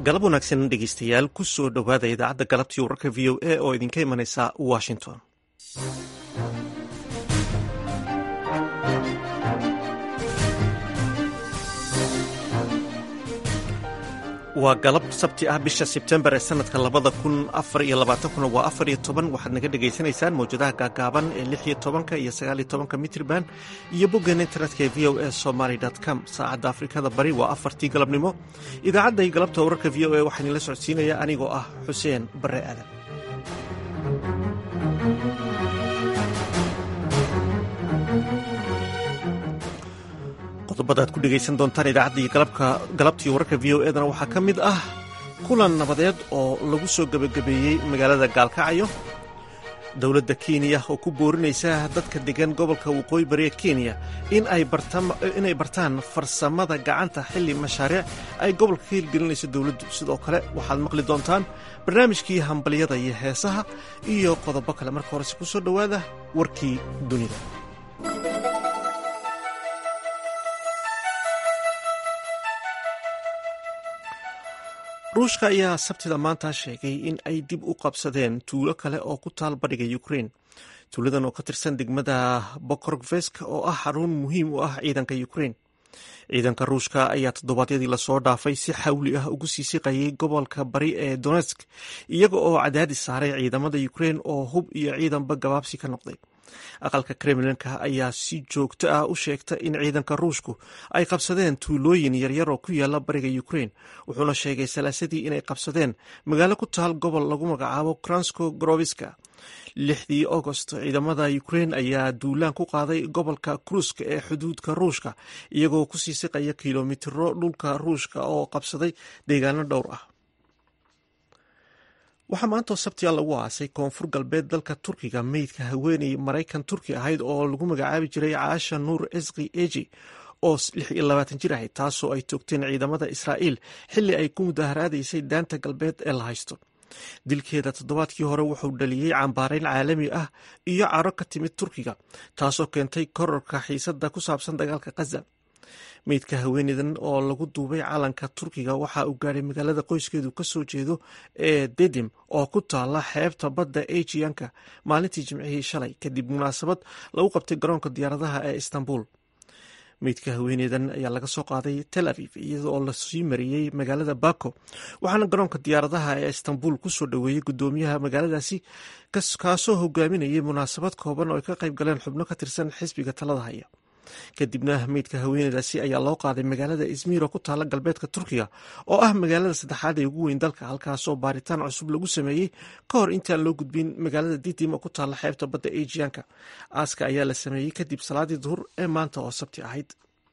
galab wanaagsan dhegeystayaal ku soo dhowaada idaacadda galabtii wararka v o a oo idinka imanaysa washington waa galab sabti ah bisha sebtembar ee sanadka labada kun afar iyo labaatankuna waa afar iyo toban waxaad naga dhagaysanaysaan mawjadaha gaagaaban ee lix iyo tobanka iyo sagaal iyo tobanka mitrban iyo boggeena internetka ee v o a somaly com saacadda afrikada bari waa afartii galabnimo idaacadda iyo galabta wararka v o a waxaa idinla socodsiinaya anigoo ah xuseen bare aadan qodobada aad ku dhegaysan doontaan idaacaddii galabtii wararka v o edana waxaa ka mid ah kulan nabadeed oo lagu soo gebagabeeyey magaalada gaalkacyo dowladda kenya oo ku boorinaysa dadka degan gobolka waqooyi bari ee kenya inay bartaan farsamada gacanta xilli mashaariic ay gobolka ka hirgelinayso dowladdu sidoo kale waxaad maqli doontaan barnaamijkii hambalyada iyo heesaha iyo qodobo kale marka horese ku soo dhowaada warkii dunida ruushka ayaa sabtida maanta sheegay in ay dib u qabsadeen tuulo kale oo ku taal badhiga ukrain tuuladan oo ka tirsan degmada bokorvesk oo ah xarun muhiim u ah ciidanka ukrain ciidanka ruushka ayaa toddobaadyadii lasoo dhaafay si xawli ah ugu sii siqayay gobolka bari ee donetsk iyaga oo cadaadis saaray ciidamada ukrain oo hub iyo ciidanba gabaabsi ka noqday aqalka kremlinka ayaa si joogto ah u sheegta in ciidanka ruushku ay qabsadeen tuulooyin yaryar oo ku yaala bariga ukrain wuxuuna sheegay salaasadii inay qabsadeen magaalo ku taal gobol lagu magacaabo kransko goroviska lixdii agost ciidamada ukrain ayaa duulaan ku qaaday gobolka kruska ee xuduudka ruushka iyagoo kusii siqaya kilomitiro dhulka ruushka oo qabsaday deegaano dhowr ah waxaa maantoo sabtiga lagu aasay koonfur galbeed dalka turkiga meydka haweeney maraykan turki ahayd oo lagu magacaabi jiray caasha nuur esqi eji oo lix iyo labaatan jir ahayd taasoo ay toogteen ciidamada israa'iil xilli ay ku mudaharaadaysay daanta galbeed ee la haysto dilkeeda toddobaadkii hore wuxuu dhaliyey cambaarayn caalami ah iyo caro ka timid turkiga taasoo keentay kororka xiisadda ku saabsan dagaalka khaza meydka haweeneydan oo lagu duubay calanka turkiga waxa uu gaadhay magaalada qoyskeedu ka soo jeedo ee dedim oo ku taala xeebta badda ejiyanka maalintii jimcihii shalay kadib munaasabad lagu qabtay garoonka diyaaradaha ee istanbul meydka haweeneydan ayaa laga soo qaaday tel aviv iyadoo lasii mariyey magaalada bako waxaana garoonka diyaaradaha ee istanbul kusoo dhoweeyey gudoomiyaha magaaladaasi kaasoo hogaaminayay munaasabad kooban oo ay ka qayb galeen xubno ka tirsan xisbiga talada haya kadibna meydka haweeneydaasi ayaa loo qaaday magaalada izmir oo ku taala galbeedka turkiga oo ah magaalada saddexaad ee ugu weyn dalka halkaasoo baaritaan cusub lagu sameeyey ka hor intaan loo gudbin magaalada didim oo ku taala xeebta badda ejiyanka aaska ayaa la sameeyey kadib salaadii duhur ee maanta oo sabti ahayd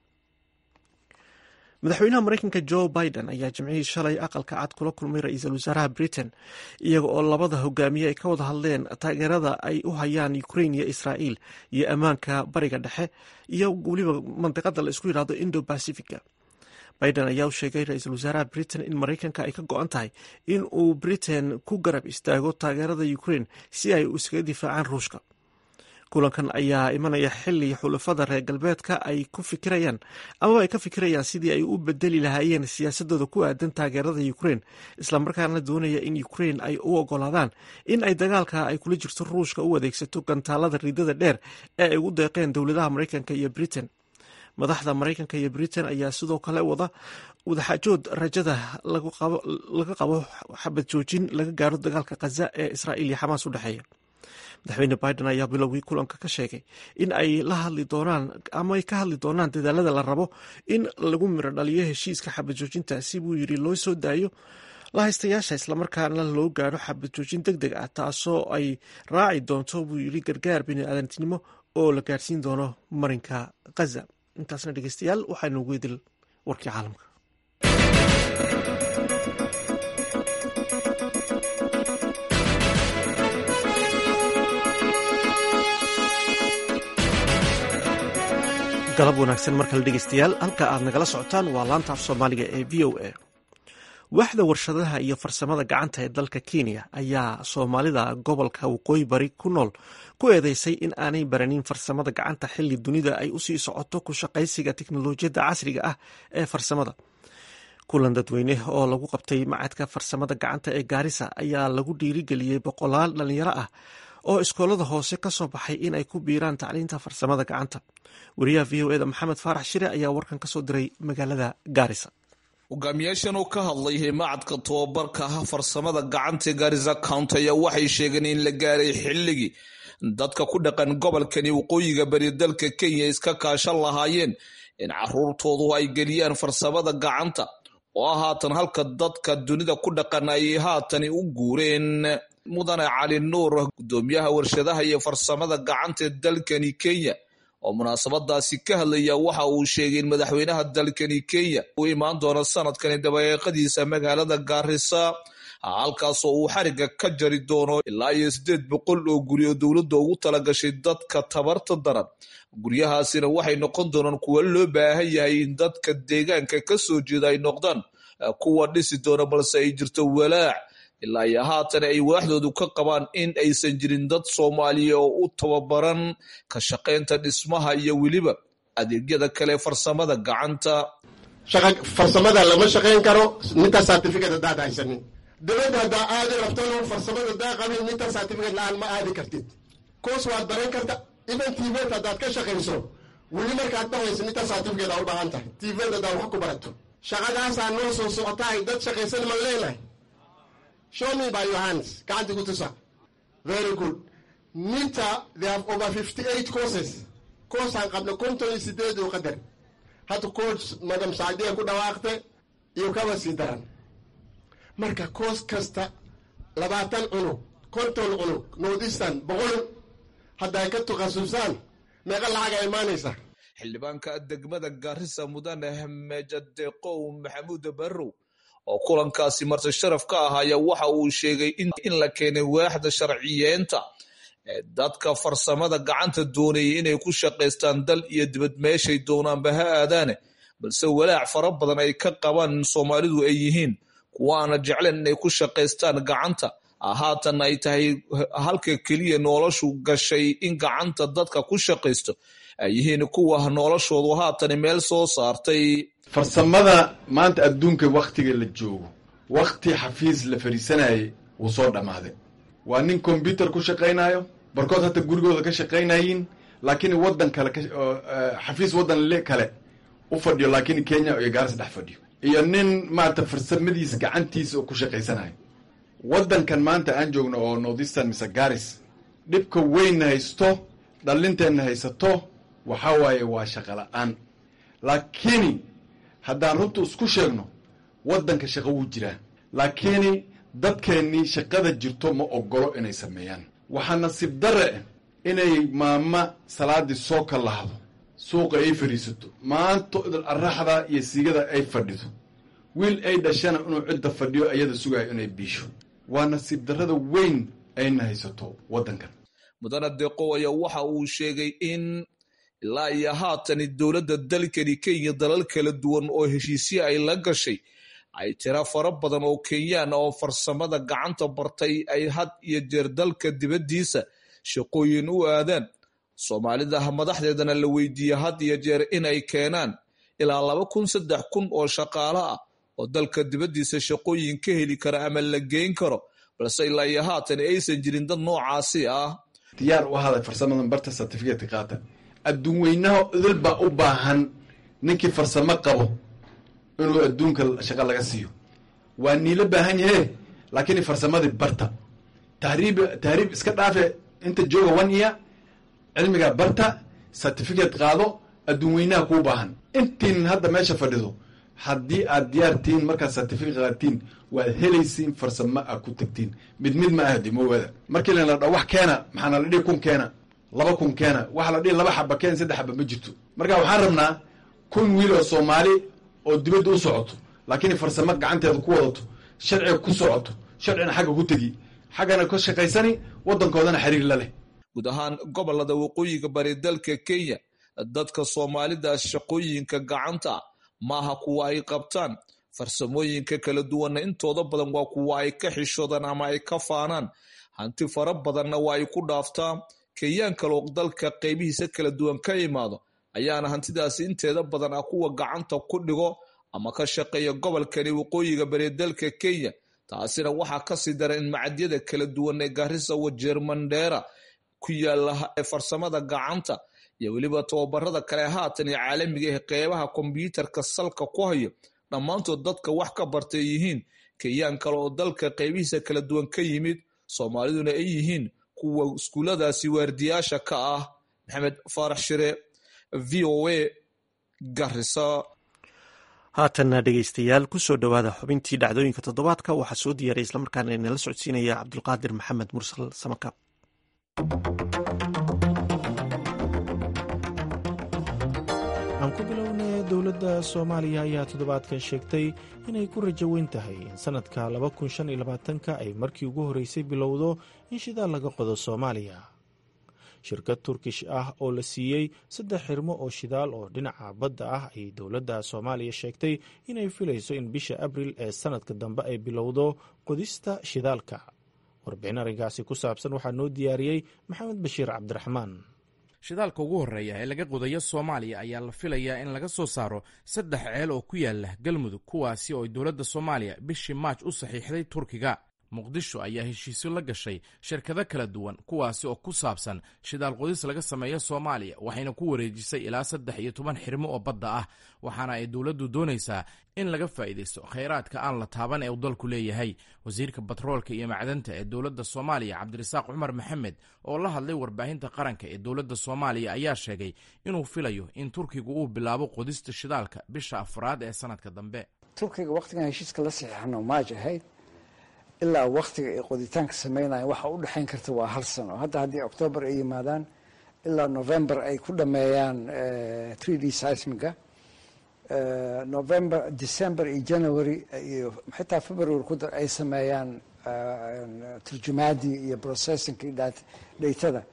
madaxweynaha mareykanka jo biden ayaa jimcihii shalay aqalka cad kula kulmay ra-iisul wasaaraha britain iyaga oo labada hogaamiye ay ka wada hadleen taageerada ay u hayaan ukrain iyo israa'iil iyo ammaanka bariga dhexe iyo weliba mandiqada la isku yidhahdo indo bacifica biden ayaa u sheegay ra-iisul wasaaraha britain in maraykanka ay ka go-an tahay in uu britain ku garab istaago taageerada ukrain si ay iskaga difaacaan ruushka kulankan ayaa imanaya xili xulafada reer galbeedka ay ku fikirayaan amaba ay ka fikirayaan sidii ay u bedeli lahaayeen siyaasadooda ku aadan taageerada ukrain islamarkaana doonaya in ukrain ay u ogolaadaan in ay dagaalka ay kula jirto ruushka u adeegsato gantaalada ridada dheer ee ay ugu deeqeen dowladaha maraykanka iyo britain madaxda maraykanka iyo britain ayaa sidoo kale wada wadaxaajood rajada laga qabo xabad joojin laga gaaro dagaalka khaza ee israa'iil iyo xamaas u dhexeeya madaxweyne biden ayaa bilowgii kulanka ka sheegay in ay la hadli doonaan ama ay ka hadli doonaan dadaalada la rabo in lagu miro dhaliyo heshiiska xabad joojinta si buu yidhi loo soo daayo la haystayaasha islamarkaana loo gaadho xabad joojin deg deg ah taasoo ay raaci doonto buu yidhi gargaar bini-aadantinimo oo la gaadhsiin doono marinka khaza intaasna dhegeystayaal waxaa noogu idil warkii caalamka galab wanaagsan mar kale dhegeystayaal halka aad nagala socotaan waa laanta af soomaaliga ee v o a waaxda warshadaha iyo farsamada gacanta ee dalka kenya ayaa soomaalida gobolka waqooyi bari ku nool ku eedeysay in aanay baranin farsamada gacanta xili dunida ay usii socoto ku shaqaysiga tiknolojiyadda casriga ah ee farsamada kulan dadweyne oo lagu qabtay macadka farsamada gacanta ee gaarisa ayaa lagu dhiirigeliyey boqolaal dhalinyaro ah oo iskoolada hoose ka soo baxay in ay ku biiraan tacliinta farsamada gacanta wariyaha v o eda maxamed faarax shire ayaa warkan ka soo diray magaalada gaarisa hogaamiyaashan oo ka hadlay macadka tobabarka farsamada gacanta gaarisa county ayaa waxay sheegeen in la gaaray xilligii dadka ku dhaqan gobolkani waqooyiga bari dalka kenya iska kaashan lahaayeen in caruurtoodu ay geliyaan farsamada gacanta oo ah haatan halka dadka dunida ku dhaqan ay haatani u guureen mudane cali nuur gudoomiyaha warshadaha iyo farsamada gacanta ee dalkani kenya oo munaasabadaasi ka hadlaya waxa uu sheegay in madaxweynaha dalkani kenya uu imaan doono sanadkani dabaeeqadiisa magaalada gaarisa halkaasoo uu xariga ka jari doono ilaa iyo siddeed boqol oo guri oo dowladda ugu talagashay dadka tabarta daran guryahaasina waxay noqon doonaan kuwa loo baahan yahay in dadka deegaanka ka soo jeeda ay noqdaan kuwa dhisi doona balse ay jirto walaac ilaa iyo haatan ay waaxdoodu ka qabaan in aysan jirin dad soomaaliya oo u tababaran ka shaqaynta dhismaha iyo weliba adeegyada kale farsamada gacanta farsamada lama shaqayn karo ninta certificate haddaad haysanin dibadda haddaa aadi rabtano farsamada haddaa qabin ninta certificate la-aan ma aadi kartid koos waad baran karta even tvt haddaad ka shaqayso weli markaad dhahayso ninta certificate aa u baahan tahay tvt haddaad wax ku barato shaqadaasaa noo soo socotahay dad shaqaysan ma leenahay show me by your hands gacanti ku tusa very good ninta they have over fifty eight courses koosaan qabna konton iyo sideed oo qadar hadda coos madam saadiya ku dhawaaqte iyo kaba sii daran marka koos kasta labaatan cunug konton cunug northeastern boqol hadday ka takhasusaan meeqa lacaga imaanaysa xildhibaanka degmada gaarisa mudane meejadeeqow maxamuud barrow oo kulankaasi marti sharaf ka ahaya waxa uu sheegay in la keenay waaxda sharciyeenta ee dadka farsamada gacanta doonayay inay ku shaqaystaan dal iyo dibad meeshay doonaanba ha aadaane balse walaac fara badan ay ka qabaan in soomaalidu ay yihiin kuwaana jecleen inay ku shaqaystaan gacanta haatan ay tahay halka keliya noloshu gashay in gacanta dadka ku shaqaysto ay yihiin kuwa noloshoodu haatan meel soo saartay farsamada maanta adduunka wakhtiga la joogo wakhti xafiis la fadhiisanayay wuu soo dhammaaday waa nin kombyuter ku shaqaynayo barkood hata gurigooda ka shaqaynayiin laakiin waddan kale xafiis waddan le kale u fadhiyo laakiin kenya iyo gaaris dhex fadhiyo iyo nin maarata farsamadiisa gacantiisa oo ku shaqaysanayo waddankan maanta aan joogno oo northeastern mise garis dhibka weynna haysto dhallinteenna haysato waxaa waaye waa shaqa la-aan laakiin haddaan runta isku sheegno waddanka shaqo wuu jiraa laakiin dadkeennii shaqada jirto ma ogolo inay sameeyaan waxaa nasiib darre inay maama salaadii soo ka lahdo suuqa ay fadhiisato maanto araxda iyo sigada ay fadhido wiil ay dhashana inuu cidda fadhiyo ayada sugayo inay biisho waa nasiib darrada weyn ayna haysato waddankan mudane deeqow ayaa waxa uu sheegay in ilaa iyo haatani dowladda dalkani kenya dalal kala duwan oo heshiisye ay la gashay ay tira fara badan oo kenyaan oo farsamada gacanta bartay ay had iyo jeer dalka dibaddiisa shaqooyin u aadaan soomaalida madaxdeedana la weydiiyey had iyo jeer inay keenaan ilaa laba kun saddex kun oo shaqaale ah oo dalka dibaddiisa shaqooyin ka heli kara ama la geyn karo balse ilaa iyo haatani aysan jirin dad noocaasi ah diyaar u ahaada farsamadan barta certificate qaata adduun weynaha idil baa u baahan ninkii farsamo qabo inuu adduunka shaqo laga siiyo waa niila baahan yahe laakiin farsamadii barta tahriib tahriib iska dhaafe inta jooga one year cilmigaa barta certificate qaado adduun weynaha kuu baahan intiin hadda meesha fadhido haddii aad diyaar tihiin markaad certificate qaadtiin waad helaysiin farsamo aad ku tagtiin mid mid ma ahdi mawada markii la dha wax keena maxaana la dhihi kun keena laba kun keena waxa la dhihi laba xaba keen saddex xaba ma jirto marka waxaan rabnaa kun wiil oo soomaali oo dibadda u socoto laakiin farsamo gacanteeda ku wadato sharciga ku socoto sharcina xagga ku tegi xaggana ka shaqaysani waddankoodana xiriir la leh guud ahaan gobolada waqooyiga bari dalka kenya dadka soomaalida shaqooyinka gacanta maaha kuwa ay qabtaan farsamooyinka kala duwanna intooda badan waa kuwa ay ka xishoodaan ama ay ka faanaan hanti fara badanna waa ay ku dhaaftaa kenyaan kaloo dalka qaybihiisa kala duwan ka imaado ayaana hantidaasi inteeda badan ah kuwa gacanta ku dhigo ama ka shaqeeya gobolkani waqooyiga bari dalka kenya taasina waxaa kasii dara in macadyada kala duwan ee gaarisa wajeer mandheera ku yaala ee farsamada gacanta iyo weliba tababarada kale haatan iyo caalamiga ee qeybaha kombyuutarka salka ku hayo dhammaantood dadka wax ka bartay yihiin kenyaan kale oo dalka qeybihiisa kala duwan ka yimid soomaaliduna ay yihiin kuwa iskuulladaasi waardiyaasha ka ah maxamed faarax shire v o a garisa haatanna dhegeystayaal kusoo dhowaada xubintii dhacdooyinka toddobaadka waxaa soo diyaaraya islamarkaana inala socodsiinaya cabdulqaadir maxamed mursal samakaab aan ku bilownay dowladda soomaaliya ayaa toddobaadkan sheegtay inay ku rajo weyn tahay in sannadka ka ay markii ugu horreysay bilowdo in shidaal laga qodo soomaaliya shirkad turkish ah oo la siiyey saddex xirmo oo shidaal oo dhinaca badda ah ayay dowladda soomaaliya sheegtay inay filayso in bisha abril ee sannadka dambe ay bilowdo qodista shidaalka warbixin arrinkaasi ku saabsan waxaa noo diyaariyey maxamed bashiir cabdiraxmaan shidaalka ugu horreeya ee laga qodayo soomaaliya ayaa la filayaa in laga soo saaro saddex ceel oo ku yaala galmudug kuwaasi oo dowladda soomaaliya bishii maaj u saxiixday turkiga muqdisho ayaa heshiisyo la gashay shirkado kala duwan kuwaasi oo ku saabsan shidaal qodis laga sameeyo soomaaliya waxayna ku wareejisay ilaa saddex iyo toban xirmo oo badda ah waxaana ay dowladdu doonaysaa in laga faa'iidaysto khayraadka aan la taaban ee uu dalku leeyahay wasiirka batroolka iyo macdanta ee dowladda soomaaliya cabdirasaaq cumar maxamed oo la hadlay warbaahinta qaranka ee dowladda soomaaliya ayaa sheegay inuu filayo in turkigu uu bilaabo qodista shidaalka bisha afraad ee sanadka dambe turkiga wakhtigan heshiiska la saxiixano maaj ahayd ilaa waktiga ay qoditaanka samaynayan waxa u dhexayn karta waa hal sano hadda haddii octoobar ay yimaadaan ilaa november ay ku dhameeyaan three d seismiga november december iyo january iyo xitaa february ku dar ay sameeyaan turjumaadii iyo processingkii dhaytada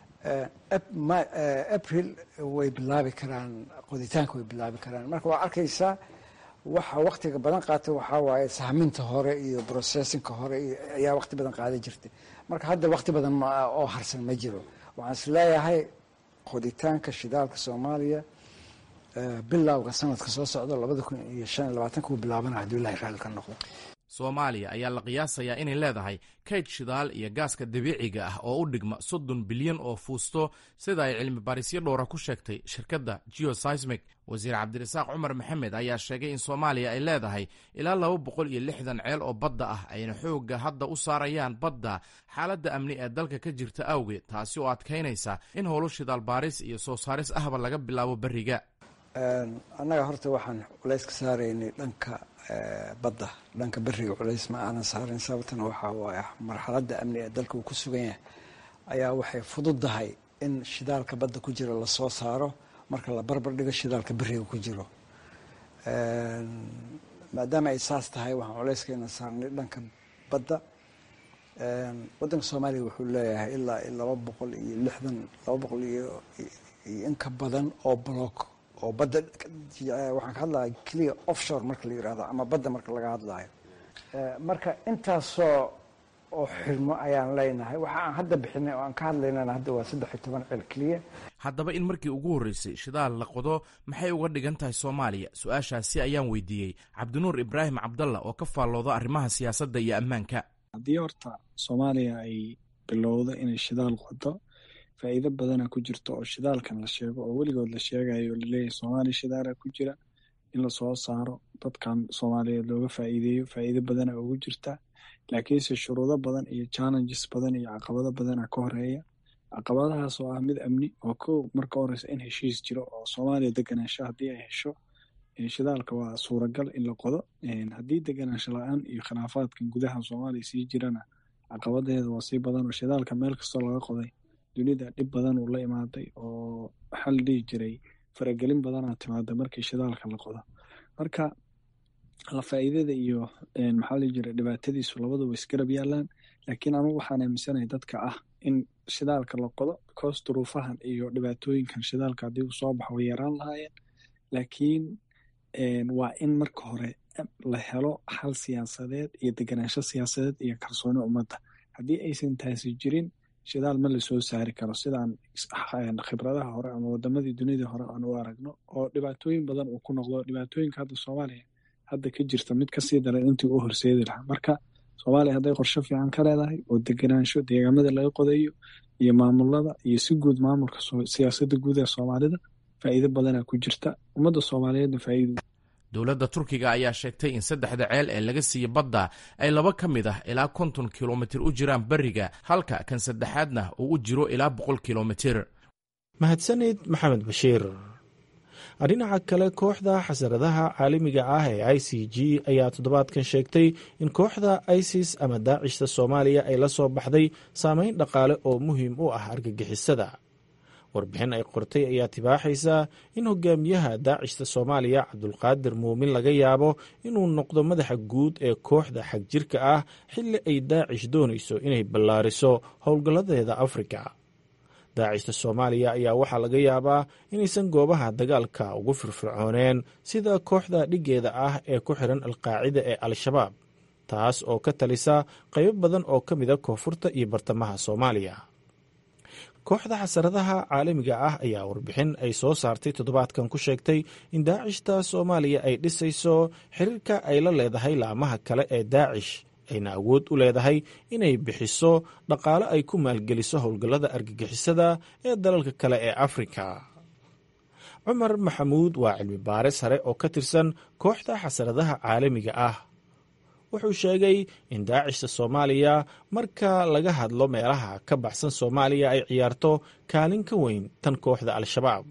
april way bilaabi karaan qoditaanka way bilaabi karaan marka waa arkaysaa waxa waktiga badan qaata waxaa waaye sahminta hore iyo processinka hore ayaa wakti badan qaada jirtay marka hadda wakti badan oo harsan ma jiro waxaan is leeyahay qoditaanka shidaalka soomaaliya bilowga sanadka soo socda labada kun iyo shan iyo labaatanka uu bilaabana hadduu ilahay raalli ka noqdo soomaaliya ayaa la qiyaasayaa inay leedahay kayd shidaal iyo gaaska dabiiciga ah oo u dhigma soddon bilyan oo fuusto sida ay cilmi baarisyo dhowra ku sheegtay shirkadda geosismic wasiir cabdirasaaq cumar maxamed ayaa sheegay in soomaaliya ay leedahay ilaa laba boqol iyo lixdan ceel oo badda ah ayna xoogga hadda u saarayaan badda xaaladda amni ee dalka ka jirta awgeed taasi oo adkaynaysa in howlo shidaal baaris iyo soo saaris ahba laga bilaabo beriga annaga horta waxaan culays ka saaraynay dhanka badda dhanka beriga culays ma aanan saarin sababtana waxaa waaye marxaladda amni ee dalka uu ku sugan yahay ayaa waxay fududahay in shidaalka badda ku jira lasoo saaro marka la barbar dhigo shidaalka beriga ku jiro maadaama ay saas tahay waxaan culayskayna saarnay dhanka badda waddanka soomaaliya wuxuu leeyahay ilaa laba boqol iyo lixdan laba boqol iyo in ka badan oo block oo badda waxaan ka hadlaya clear offshore marka la yirahdo ama badda marka laga hadlayo marka intaasoo oo xirmo ayaan leenahay waxa aan hadda bixinay oo aan ka hadlaynana hadda waa saddex iyo toban cel keliya haddaba in markii ugu horreysay shidaal la qodo maxay uga dhigan tahay soomaaliya su-aashaasi ayaan weydiiyey cabdinuur ibraahim cabdalla oo ka faallooda arrimaha siyaasadda iyo ammaanka haddii horta soomaaliya ay bilowdo inay shidaal qodo faa'iido badana ku jirto oo shidaalkan la sheego oo weligood la sheegayo oo laleeyahay soomaaliya shidaala ku jira in lasoo saaro dadkan soomaaliyeed looga faa'iideeyo faa'iido badana ugu jirta laakiinse shuruudo badan iyo challenges badan iyo caqabado badana ka horeeya caqabadahaas oo ah mid amni oo kow marka horeysa in heshiis jiro oo soomaaliya deganaansho haddii ay hesho shidaalka waa suuragal in la qodo haddii deganaansho la-aan iyo khilaafaadkan gudaha soomaaliya sii jirana caqabadeeda waa sii badan oo shidaalka meel kastoo laga qoday dunida dhib badan uu la imaaday oo waxaa la dhihi jiray faragelin badanaa timaada markii shidaalka la qodo marka la faa'iidada iyo maxaa la jiray dhibaatadiisu labaduba isgarab yaalaan laakiin anugu waxaan aaminsanahay dadka ah in shidaalka la qodo because duruufahan iyo dhibaatooyinkan shidaalka haddii uu soo baxo way yaraan lahaayeen laakiin waa in marka hore la helo xal siyaasadeed iyo deganaansho siyaasadeed iyo kalsooni ummadda haddii aysan taasi jirin shidaal ma lasoo saari karo sidaan khibradaha hore ama wadamadii dunida hore aan u aragno oo dhibaatooyin badan uu ku noqdo dhibaatooyinka hadda soomaaliya hadda ka jirta mid kasii daran intii u horseedi lahaa marka soomaaliya hadday qorshe fiican ka leedahay oo degenaansho deegaamada laga qodayo iyo maamulada iyo si guud maamulka siyaasadda guud ee soomaalida faa'iido badanaa ku jirta ummadda soomaaliyeedna faa'iido dowladda turkiga ayaa sheegtay in saddexda ceel ee laga siiye badda ay laba ka mid ah ilaa konton kilomitir u jiraan beriga halka kan saddexaadna uu u jiro ilaa boqol kilomitir mahadsanid maxamed bashiir dhinaca kale kooxda xasaradaha caalamiga ah ee i c g ayaa toddobaadkan sheegtay in kooxda isis ama daacishta soomaaliya ay la soo baxday saameyn dhaqaale oo muhiim u ah argagixisada warbixin ay qortay ayaa tibaaxaysa in hogaamiyaha daacishta soomaaliya cabdulqaadir muumin laga yaabo inuu noqdo madaxa guud ee kooxda xagjirka ah xilli ay daacish doonayso inay ballaariso howlgalladeeda afrika daacishta soomaaliya ayaa waxaa laga yaabaa inaysan goobaha dagaalka ugu firfircooneen sida kooxda dhiggeeda ah ee ku xiran alqaacida ee al-shabaab taas oo ka talisa qaybo badan oo ka mida koonfurta iyo bartamaha soomaaliya kooxda xasaradaha caalamiga ah ayaa warbixin ay soo saartay toddobaadkan ku sheegtay in daacishta soomaaliya ay dhisayso xiriirka ay la leedahay laamaha kale ee daacish ayna awood u leedahay inay bixiso dhaqaale ay ku maalgeliso howlgallada argagixisada ee dalalka kale ee afrika cumar maxamuud waa cilmi baare sare oo ka tirsan kooxda xasaradaha caalamiga ah wuxuu sheegay in daacishta soomaaliya marka laga hadlo meelaha ka baxsan soomaaliya ay ciyaarto kaalin ka weyn tan kooxda al-shabaab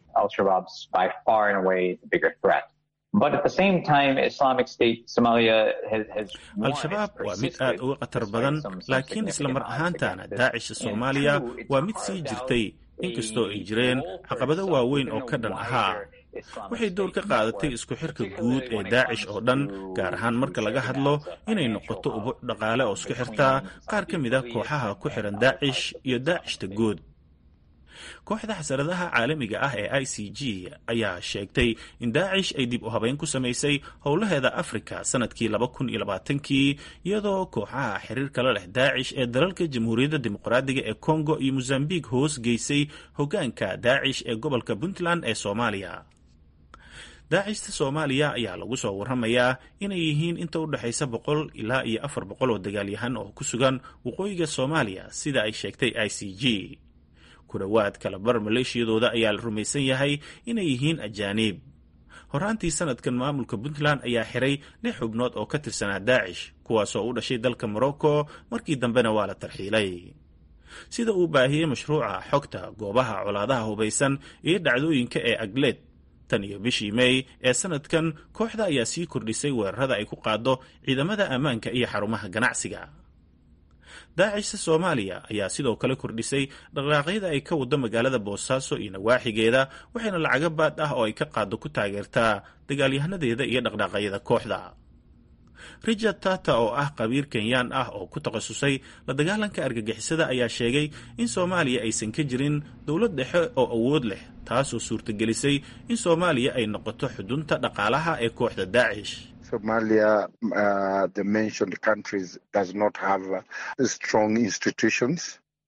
al-shabaab waa mid aad uga khatar badan laakiin isla mar ahaantaana daacisha soomaaliya waa mid sii jirtay inkastoo ay jireen caqabado waaweyn oo ka dhan ahaa waxay door ka qaadatay isku xirka guud ee daacish oo dhan gaar ahaan marka laga hadlo inay noqoto ubuc dhaqaale oo isku xirtaa qaar ka mid a kooxaha ku xiran daacish iyo daacishta guud kooxda xasaradaha caalamiga ah ee i c g ayaa sheegtay in daacish ay dib u habeyn ku samaysay howlaheeda afrika sanadkii laba kun iyo labaatankii iyadoo kooxaha xiriir kala leh daacish ee dalalka jamhuuriyadda dimuqraadiga ee congo iyo mosambique hoos geysay hoggaanka daacish ee gobolka puntland ee soomaaliya daacishta soomaaliya ayaa lagu soo warramayaa inay yihiin inta u dhexaysa boqol ilaa iyo afar boqol oo dagaalyahan oo ku sugan waqooyiga soomaaliya sida ay sheegtay i c g ku dhowaad kalabar maleeshiyadooda ayaa la rumaysan yahay inay yihiin ajaaniib horaantii sanadkan maamulka puntland ayaa xiray lix xubnood oo ka tirsanaa daacish kuwaasoo u dhashay dalka morocco markii dambena waa la tarxiilay sida uu baahiyey mashruuca xogta goobaha colaadaha hubaysan iyo dhacdooyinka ee agleed tan iyo bishii mey ee sanadkan kooxda ayaa sii kordhisay weerarada ay ku qaado ciidamada ammaanka iyo xarumaha ganacsiga daacishta soomaaliya ayaa sidoo kale kordhisay dhaqdhaaqyada ay ka wado magaalada boosaaso iyo nawaaxigeeda waxayna lacago baad ah oo ay ka qaado ku taageertaa dagaalyahanadeeda iyo dhaqdhaaqyada kooxda richard tata oo ah qabiir kenyaan ah oo ku takhasusay la dagaalanka argagixisada ayaa sheegay in soomaaliya aysan ka jirin dowlad dhexe oo awood leh taasoo suurtagelisay in soomaaliya ay noqoto xudunta dhaqaalaha ee kooxda daacish Somalia, uh, the mentioned countries, does not have uh, strong institutions.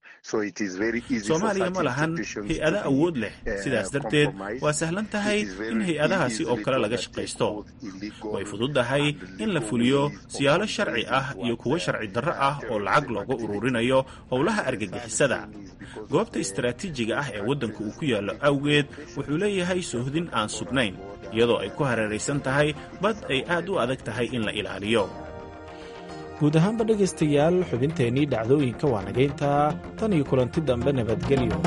soomaaliya ma lahan hay-ado awood leh sidaas darteed waa sahlan tahay in hay-adahaasi oo kale laga shaqaysto way fududahay in la fuliyo siyaalo sharci ah iyo kuwo sharci darro ah oo lacag looga ururinayo howlaha argagixisada goobta istaraatiijiga ah ee waddanka uu ku yaallo awgeed wuxuu leeyahay sohdin aan sugnayn iyadoo ay ku hareeraysan tahay bad ay aad u adag tahay in la ilaaliyo guud ahaanba dhegaystayaal xubinteennii dhacdooyinka waa nagayntaa tan iyo kulanti dambe nabadgelyo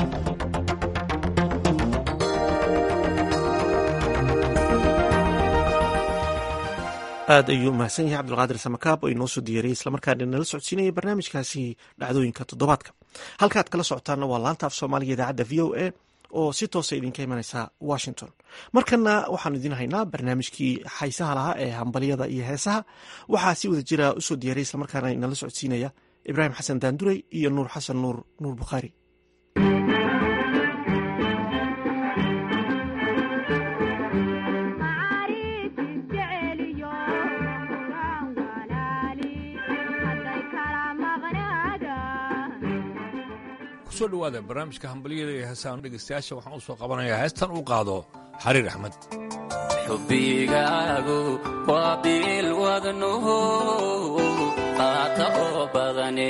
aad ayuu mahadsan yahay cabdulqaadir samakaab oo inoo soo diyaariyey islamarkaana nala socodsiinayay barnaamijkaasi dhacdooyinka toddobaadka halkaad kala socotaanna waa laanta af soomaaliga idaacadda v o a oo si toosa idinka imanaysa washington markana waxaanu idiin haynaa barnaamijkii xaysaha lahaa ee hambalyada iyo heesaha waxaa si wada jira usoo diyaariyay islamarkaana inala socodsiinaya ibraahim xasan daandurey iyo nuur xasan nuur nuur bukhaari kusoo dhawaada barnaamijka hambalyada ee heesaan dhegeystayaasha waxaan u soo qabanayaa heestan uu qaado xariir axmed xubbigaagu waa biil wadnuhu qaata oo badane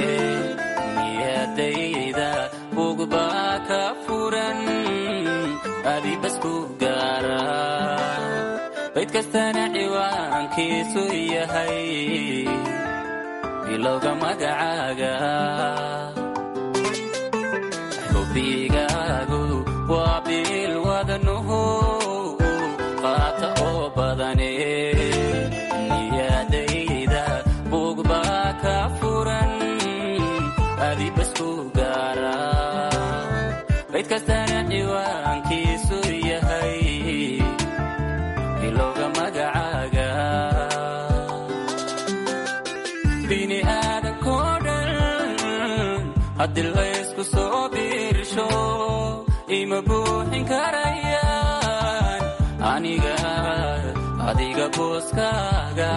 niyadayda bugbaa ka furan adibasku gaara bayd kastana ciwaankiisu yahay bilowga magacaaga xubbigaagu waa biil wadnuhu qaata oo badane niyadayda bugbaa ka furan adibasku gaara bayd kastana ciwaankiisu yahay bilowga magacaaga bini aadankoo dhan haddii laysku soo biirsho ima buuxin karayaan aniga adiga booskaaga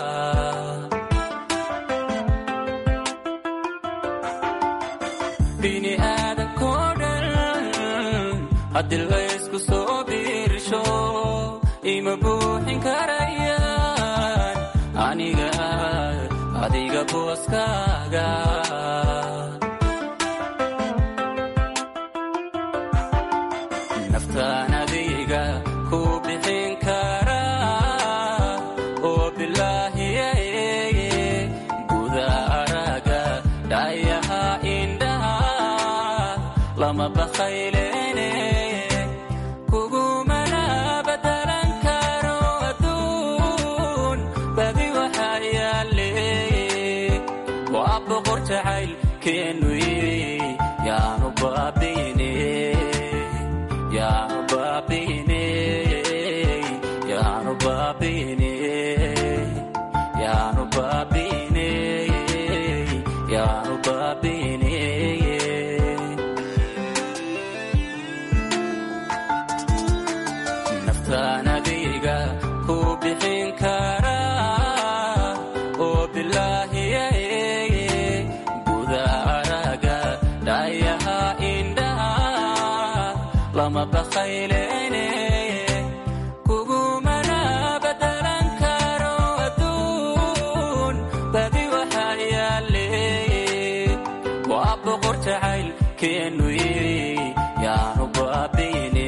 bini aadankoo dhan haddii laysku soo biirsho ima buuxin karayaan aniga adiga booskaaga naftaan adiga ku bixin karaa oo bilaahiyaye guda araga dhayaha indhaha lama bakhaylene kugumana badalan karo adduun badi waxaa yaale waa boqor jacayl keenuy yaanu baabine yaanu baabine yaanu baabine yaanu baabine yaanu baabine naftaan adiga ku bixin karaa oo bilaahiyaye guda araga dhayaha indhaha lama bakhaylene kugumana badalan karo adduun badi waxaa yaale waa boqor jacayl keenuy yaanu baabine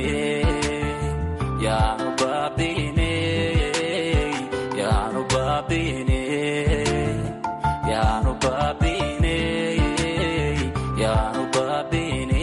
yaanu baabine yaanu baabine yaanu baabine yaanu baabine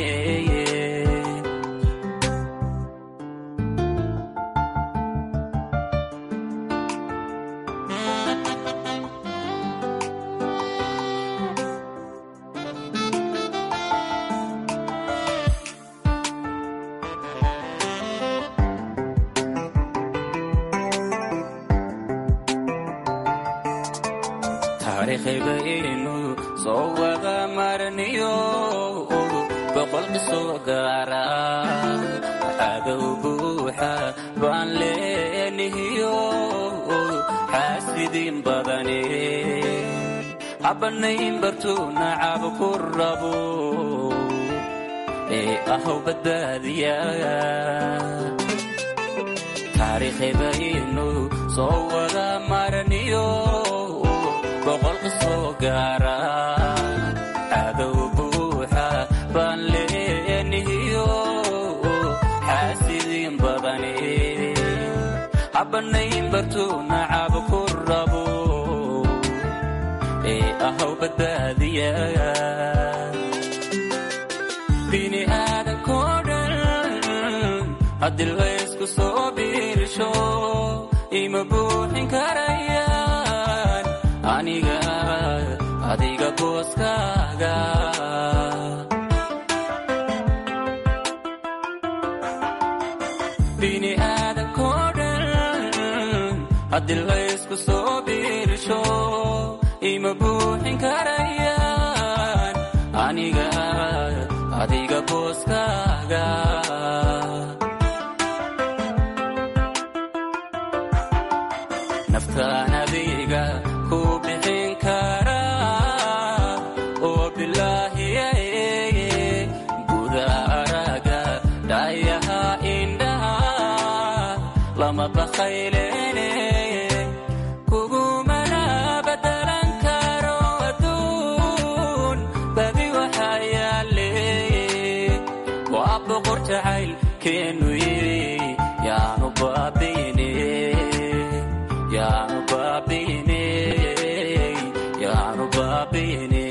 taariikhaybaynu soo wada marniyo boqol qisoo gaara cadow buuxa baan leenihiyo xaasidiin badane habanayn bartuu nacab ku rabo ee ahow badbaadiya taariikhaybaynu soo wada marniyo boqol qisoo gaara cadow buuxa baan leenihiyo xaasidiin badane habanayn bartuu nacab ku rabo ee ahow badbaadiya bini aadankoo dhan haddii laysku soo biirsho ima buuxin karayaan aniga adiga booskaaga bini aadankoo dhan haddii laysku soo biirsho ima buuxin karayaan aniga adiga booskaaga naftaan adiga ku bixin karaa oo bilaahiyaye guda araga dhayaha indhaha lama bakhaylene kugumana badalan karo adduun badi waxaa yaale waa boqor jacayl keenu yaanu baabine yaanu baabine yaanu baabine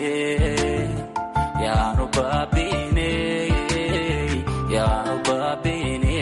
yaanu baabine yaanu baabine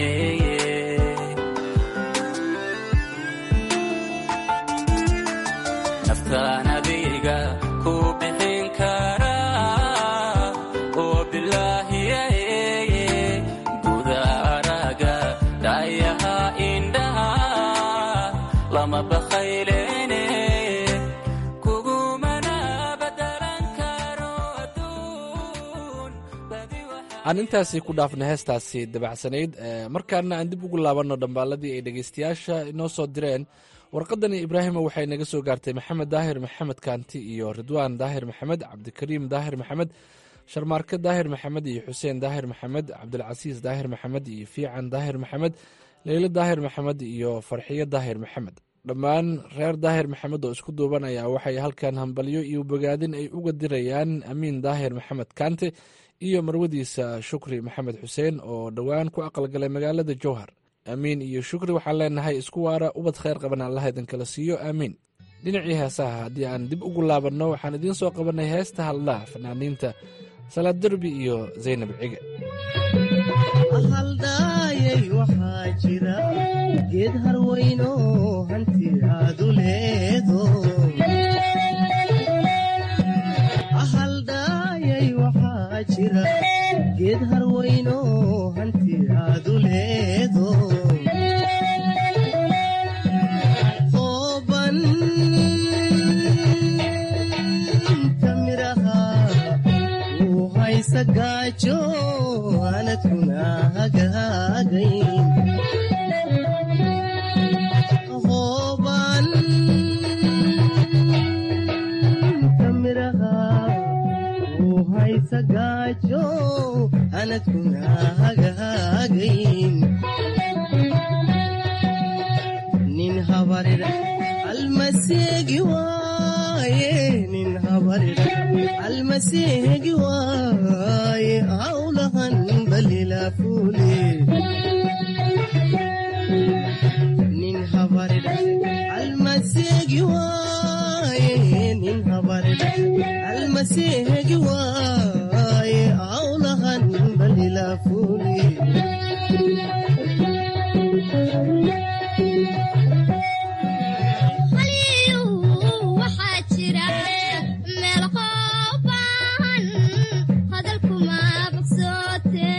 naftaan adiga ku bixin karaa oo bilaahiyaye guda araga dhayaha indhaha lama bakhaylene kugumana badalan karo adduun badi aan intaasi ku dhaafna heestaasi dabacsanayd markaana aan dib ugu laabanno dhambaaladii ay dhegeystayaasha inoo soo direen warqadani ibraahima waxay naga soo gaartay maxamed daahir maxamed kaanti iyo ridwaan daahir maxamed cabdikariim daahir maxamed sharmaarke daahir maxamed iyo xuseen daahir maxamed cabdilcasiis daahir maxamed iyo fiican daahir maxamed leylo daahir maxamed iyo farxiyo daahir maxamed dhammaan reer daahir maxamed oo isku duuban ayaa waxay halkan hambalyo iyo bogaadin ay uga dirayaan amiin daahir maxamed kaante iyo marwadiisa shukri maxamed xuseen oo dhowaan ku aqalgalay magaalada jowhar aamiin iyo shukri waxaan leenahay isku waara ubad khayr qaban allaha idinkala siiyo aamiin dhinacii heesaha haddii aan dib ugu laabanno waxaan idiin soo qabanay heesta haldhaa fanaaniinta salaad derbi iyo zaynab cige haldhaayay waxaa jira geed harweyno hanti aadu leedo haldhaayay waxaa jira geed harweyno hanti aadu leedo ooban kamiraha uu haysa gaajo anadkuna hagaagayn hooban kamiraha uu haysa gaajo anadkuna hagaagayn nin habarira almaseegi waaye nin habarira almaseegi waaye hawlahan balila fuule nin habarira almaseegi waaye nin habarira almaseegi waaye hawlahan balila fuule waxaa jira meel qooban hadalkuma bogsoote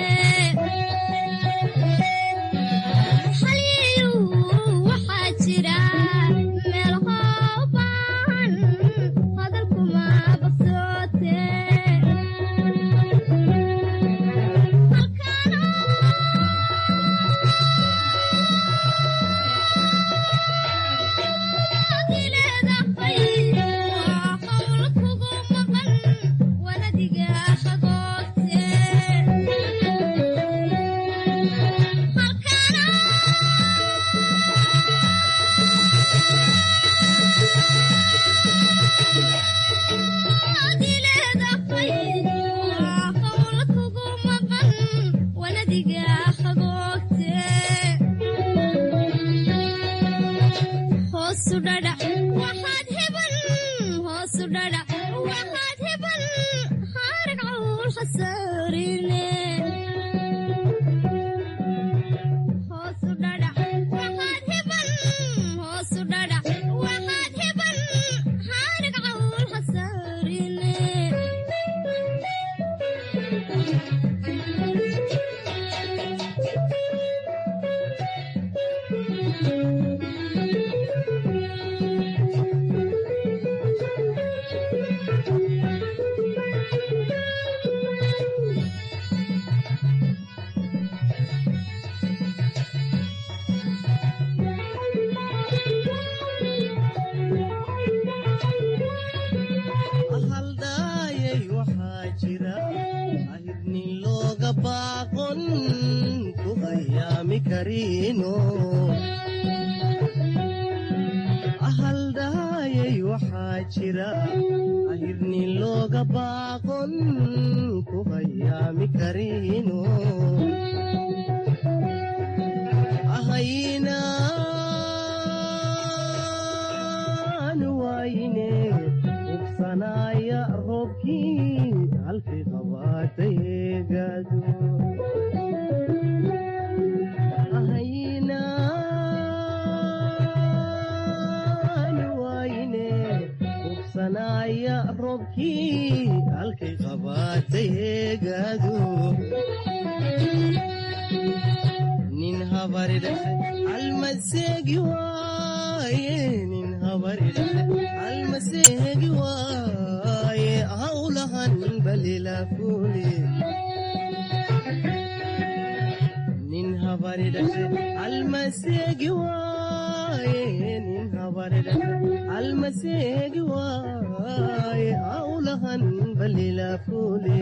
xaliyu waxaa jira meel qooban hadalkuma bogsoote hoosu dhadhac waxaad heban hoosu dhadhac waxaad heban haarag cawl khasaarine hoosu dhadhac waxaad heban hoosu dhadhac waxaad heban haarag cawl khasaarine haldhaayay waxaa jira ahirnin looga baaqon ku hayaami kariino jira ahirni looga baaqon ku hayaami karino ahaynaan waayine ubsanaya roobkii halkay qabaatayegaadu ahaynaan waayine ubsanaya roobkii halkay qabaatayegaadu nin habaridhaxe almaseegi waaye nin habaridhaxe almaseegi waaye hawlahan balilafule nin habaridhaxe almaseegi waaye nin habaridhaxe almaseegi waaye hawlahan balilafule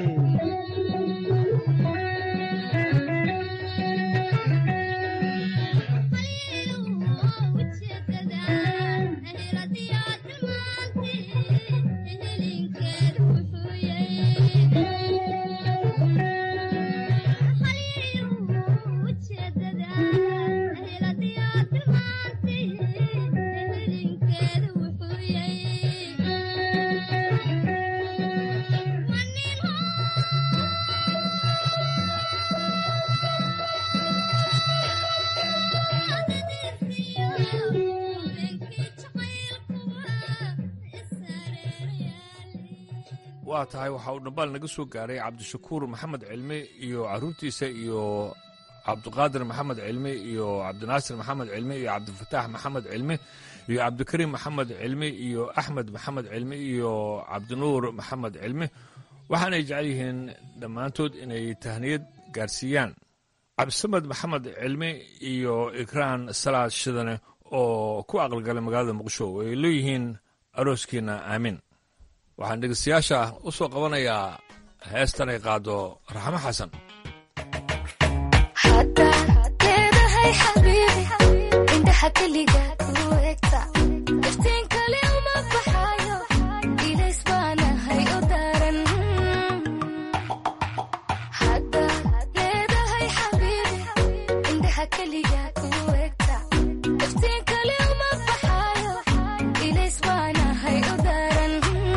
waa tahay waxa uu dhambaal naga soo gaaray cabdishakuur maxamed cilmi iyo caruurtiisa iyo cabdiqaadir maxamed cilmi iyo cabdinaasir maxamed cilmi iyo cabdifataax maxamed cilmi iyo cabdikariim maxamed cilmi iyo axmed maxamed cilmi iyo cabdinuur maxamed cilmi waxaanay jecel yihiin dhammaantood inay tahniyad gaarsiiyaan cabdisamed maxamed cilmi iyo ikraan salaad shidane oo ku aqalgalay magaalada muqdisho ay leeyihiin arooskiina aamin waxaan dhegeystayaasha u soo qabanayaa heestan ay qaado raxmo xasan leedahay xabiibi indhaha keliga ku egta iftiin kale uma baxayo ilays baanahay u daran hadda leedahay xabiibi indhaha keliga ku egta iftiin kale uma baxayo ilays baanahay u daran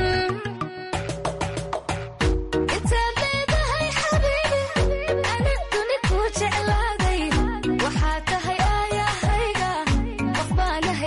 intaad leedahay xabiibi ana duni ku jeclaaday waxaa tahay aayahayga qof baana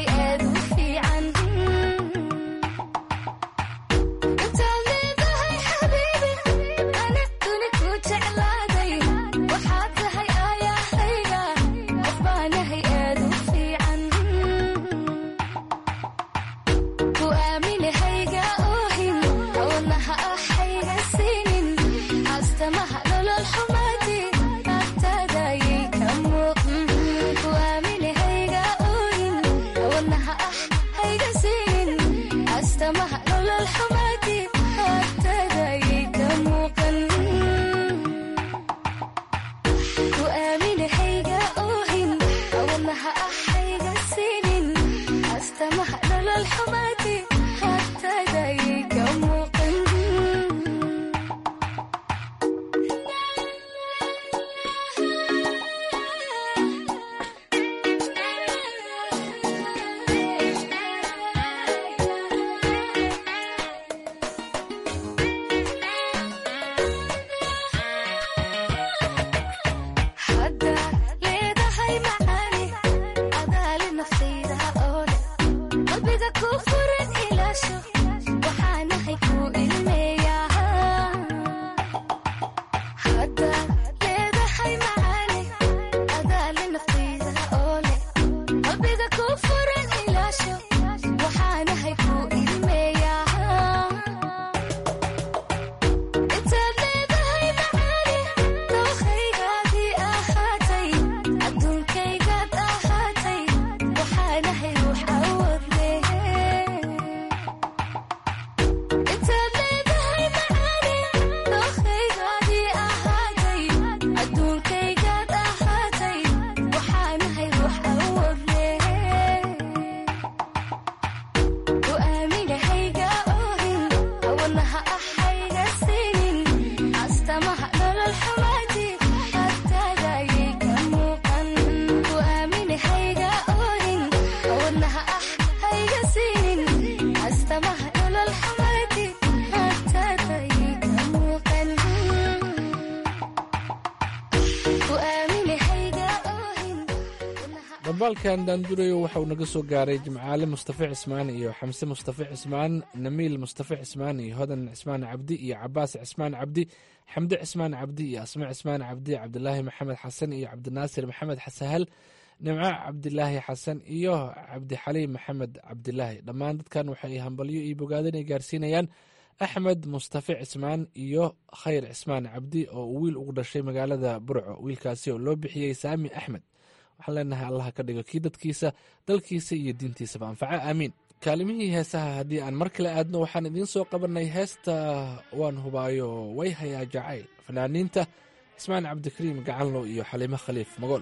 dhambaalkan daandurayo waxa uu naga soo gaaray jimcaale mustafe cismaan iyo xamse mustafe cismaan namiil mustafe cismaan iyo hodan cismaan cabdi iyo cabaas cismaan cabdi xamde cismaan cabdi iyo asme cismaan cabdi cabdilaahi maxamed xasan iyo cabdinaasir maxamed xasahal nimco cabdilaahi xasan iyo cabdixaliim maxamed cabdilaahi dhammaan dadkan waxay hambalyo iyo bogaadin ay gaarsiinayaan axmed mustafe cismaan iyo khayr cismaan cabdi oo uu wiil ugu dhashay magaalada burco wiilkaasi oo loo bixiyey saami axmed waxaan leenahay allah ka dhigo kii dadkiisa dalkiisa iyo diintiisaba anfaca aamiin kaalimihii heesaha haddii aan mar kale aadno waxaan idiin soo qabanay heesta waan hubaayo way hayaa jacayl fanaaniinta cismaan cabdikariim gacanlow iyo xaliimo khaliif magool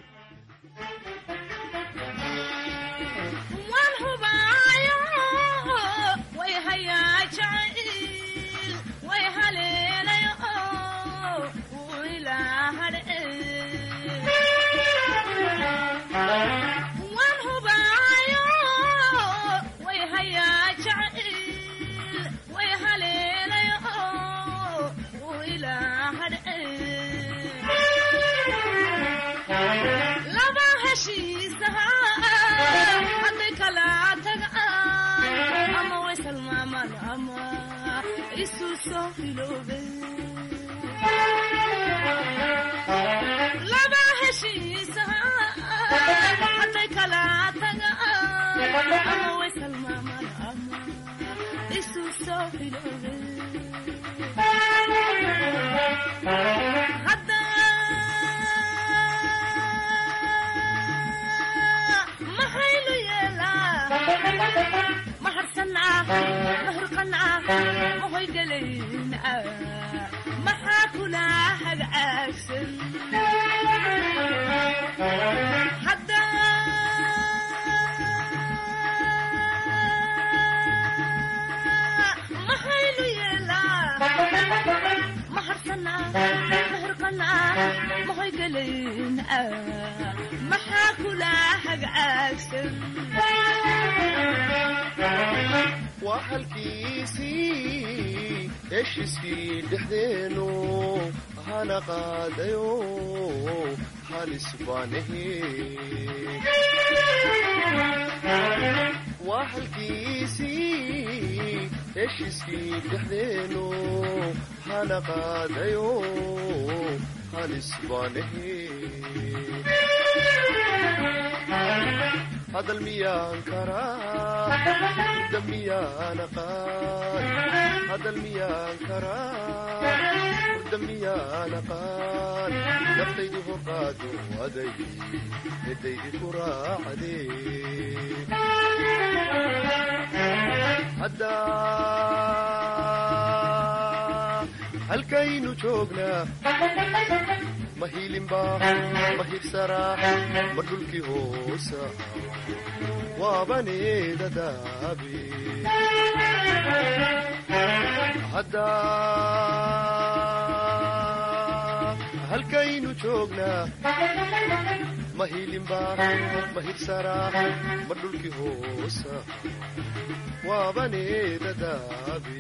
waa halkiisii heshiiskii dhexdeenu hana qaadayo halis baanahe waa halkiisii heshiiskii dhexdeenu hana qaadayo halis baanahe hadal miyaan karaa da miyaan aqaan hadal miyaan karaa da miyaan aqaan naftaydi horqaado aday midaydi ku raacde hadda halkaynu joognaa ma hiilinba ma hibsaraa ma dhulkii hoosa waabaneedadaabe hadda halkaynu joognaa ma hiilinba ma hibsaraa ma dhulkii hoosa waabaneedadaabe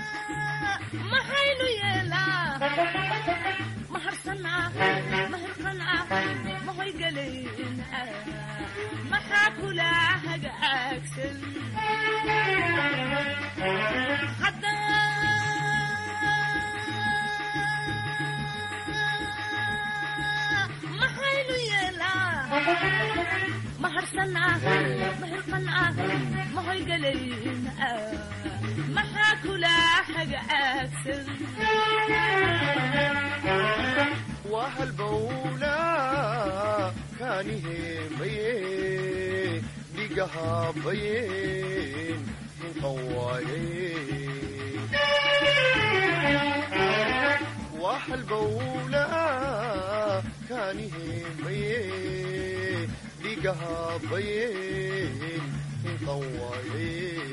maxaynu yeelaa maharsanaa mahirqan wanaagsan maxaynu yeelaa ma harsanaa ma hirqanaa ma hoygalayna maxaa kula hagaagsan waa halbowla kaaniheemaye dhigahabayeen hinqan waaye waa halbowla kaaniheemaye dhigahabayeen hinqan waaye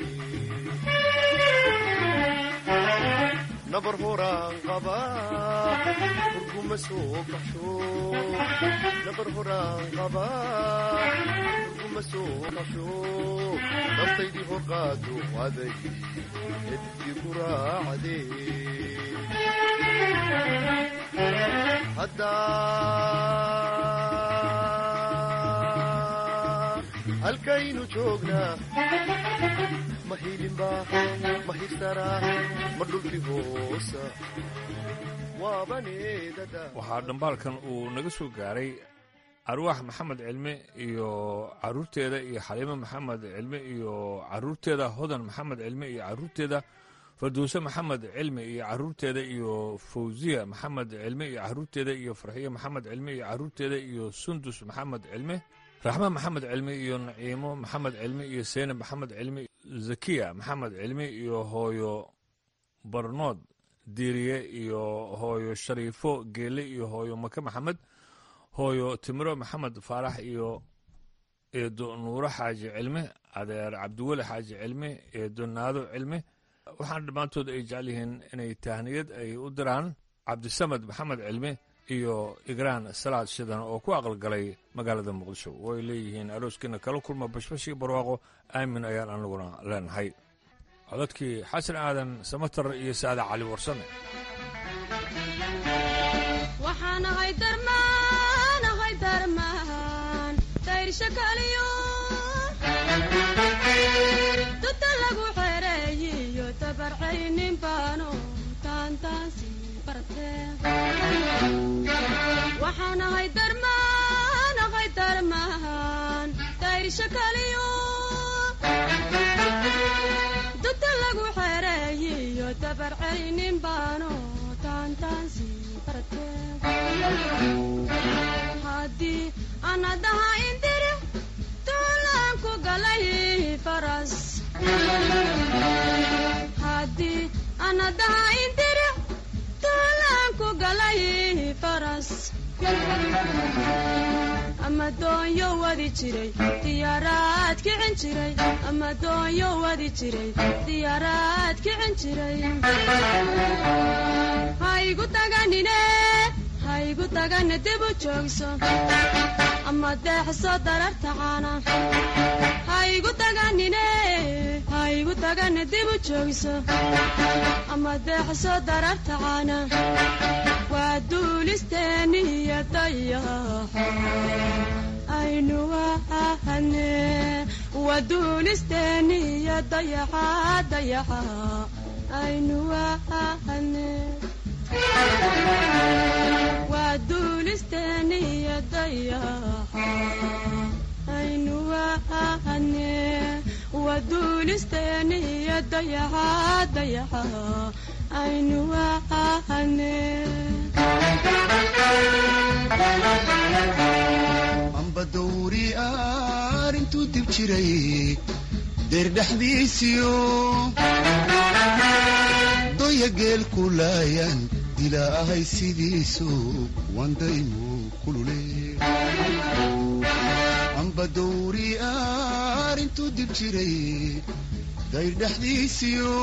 nabar horaan qaba hurguma soo baxsho nabar horaan qaba hurguma soo baxsho naftaydii hor qaado aday edkii ku raacdee haddaa halkaynu joognaa ma hilinba ma hirsaraa ma dhulkii hoosa waabaneedada waxaa dhambaalkan uu naga soo gaaray arwaax maxamed cilme iyo caruurteeda iyo xaliimo maxamed cilme iyo caruurteeda hodan maxamed cilme iyo caruurteeda farduuse maxamed cilme iyo caruurteeda iyo fawziya maxamed cilme iyo caruurteeda iyo farxiyo maxamed cilme iyo caruurteeda iyo sundus maxamed cilme raxme maxamed cilme iyo naciimo maxamed cilme iyo seyne maxamed cilme zakiya maxamed cilme iyo hooyo barnood diiriye iyo hooyo shariifo geele iyo hooyo make maxamed hooyo timiro maxamed faarax iyo eedo nuuro xaaji cilme adeer cabdiweli xaaji cilme eedo naado cilme waxaana dhammaantood ay jecel yihiin inay tahniyad ay u diraan cabdisamed maxamed cilme iyo igraan salaad shidan oo ku aqalgalay magaalada muqdisho way leeyihiin arooskiina kala kulma bashbashii barwaaqo aamin ayaan anaguna leenahay codadkii xasan aadan samatar iyo saada cali warsame waxaan ahay darmaan ahay darmaan dayrsha kaliyo duta lagu xereeyiyo tabarcaynin baano taantaansi bartee waxaan ahay darmaan ahay darmaan dayrsha kaliyo duta lagu xereeyiyo tabarcaynin baano taantaansi haddii anadaha indiri tuulaan ku galay faras haddii anadaha indiri tuulaan ku galay faras ama doonyo wadi jiray diyaaraad kicin jiray ama doonyo wadi jiray diyaaraad kicin jiray haygu taganine haygu tagana dib u joogso ama deexso dararta caana haygu taganine haygu tagana dib u joogso ama deexso dararta caana waa duulisteeniya dayaxo aynu wahane waa duulisteeniya dayaxa dayaxa aynu wahane waa duulisteeniya dayaxa aynu wahane waa duulisteeniya dayaxa dayaxa aynu wahane amba dawri arintuu dib jiray deer dhexdiisiyo doya geel ku laayan dilaahay sidiisu wandaymu kulule amba dawri arintuu dib jiray dayr dhexdiisiyo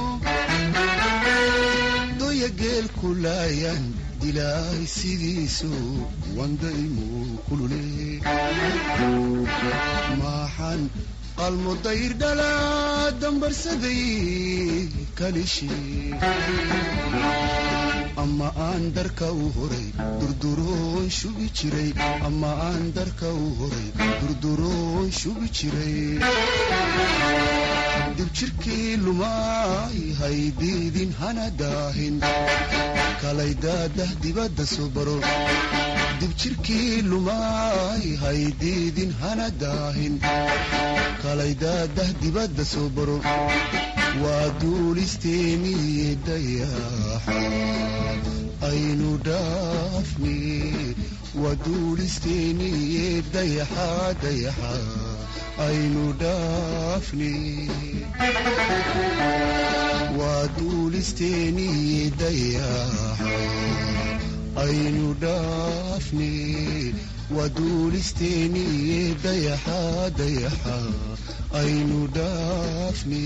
doya geel ku laayan dilaahay sidiisu wandaymu kulule maxaan qalmo dayr dhalaa dambarsaday kalishii ama aan darka u horay durduroon shubi jiray ama aan darka u horay durduroon shubi jiray dibjirkii lumaay haydiidin hana daahin kalay daadah dibadda soo baro dibjirkii lumaay haydiidin hana daahin kalay daadah dibadda soo baro waa duulisteeniye dayaxa aynu dhaafni waa duulisteeniye dayaxa dayaxa aynu dhaafni waa duulisteeniye dayaxa aynu dhaafni waa duulisteeniye dayaxa dayaxa aynu dhaafni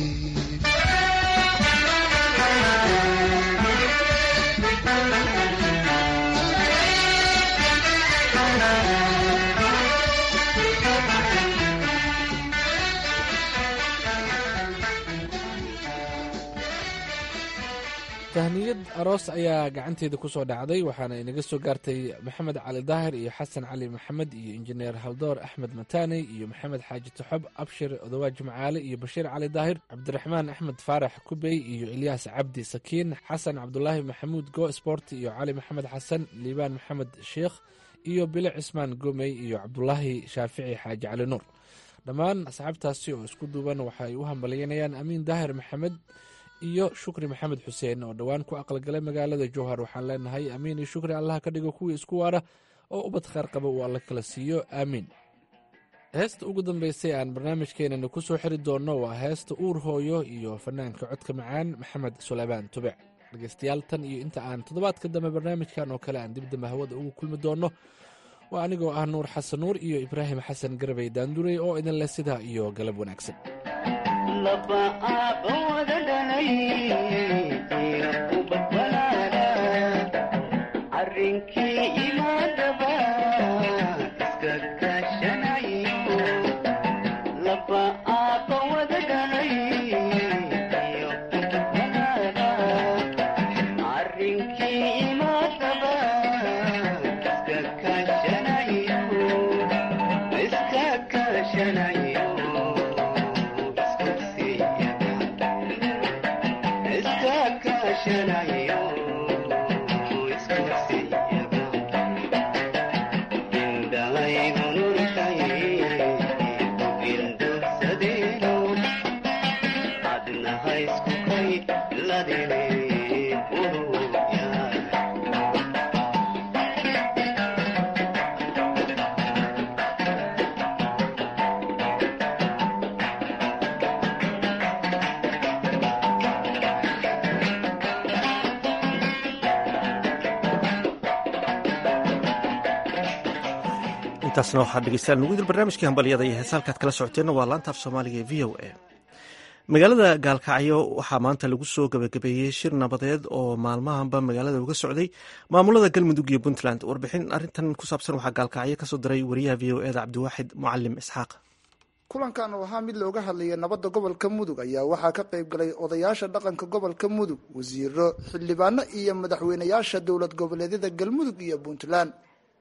tahniyad aroos ayaa gacanteeda ku soo dhacday waxaana inaga soo gaartay maxamed cali daahir iyo xasan cali maxamed iyo injineer haldoor axmed mataaney iyo maxamed xaaji taxob abshir odawaaj macaale iyo bashiir cali daahir cabdiraxmaan axmed faarax kubey iyo ilyaas cabdi sakiin xasan cabdulaahi maxamuud go sport iyo cali maxamed xasan liibaan maxamed sheikh iyo bile cismaan gomey iyo cabdulaahi shaafici xaaji cali nuur dhammaan asxaabtaasi oo isku duuban waxay u hambalyanayaan amiin daahir maxamed iyo shukri maxamed xuseen oo dhowaan ku aqalgalay magaalada jowhar waxaan leenahay amiin iyo shukri allaha ka dhigo kuwii isku waara oo ubad khaar qaba uu alla kala siiyo aamiin heesta ugu dambeysay aan barnaamijkeenana ku soo xiri doonno waa heesta uur hooyo iyo fanaanka codka macaan maxamed suleymaan tubec dhegeystayaal tan iyo inta aan toddobaadka dambe barnaamijkan oo kale aan dibdamba hawada ugu kulmi doonno waa anigoo ah nuur xasan nuur iyo ibraahim xasan garabay daandurey oo idin leh sidaa iyo galab wanaagsan intaasna waxaad dhegeystayaal nugu dil barnaamijkii hambalyada iyo heesa halkaad kala socoteenna waa laanta af soomaaliga ee v o a magaalada gaalkacyo waxaa maanta lagu soo gabagabeeyey shir nabadeed oo maalmahanba magaalada uga socday maamulada galmudug iyo puntland warbixin arintan ku saabsan waxaa gaalkacyo kasoo diray wariyaha v o eda cabdiwaaxid mucalim isxaaq kulankan oo ahaa mid looga hadlaya nabadda gobolka mudug ayaa waxaa ka qayb galay odayaasha dhaqanka gobolka mudug wasiiro xildhibaano iyo madaxweynayaasha dowlad goboleedyada galmudug iyo puntland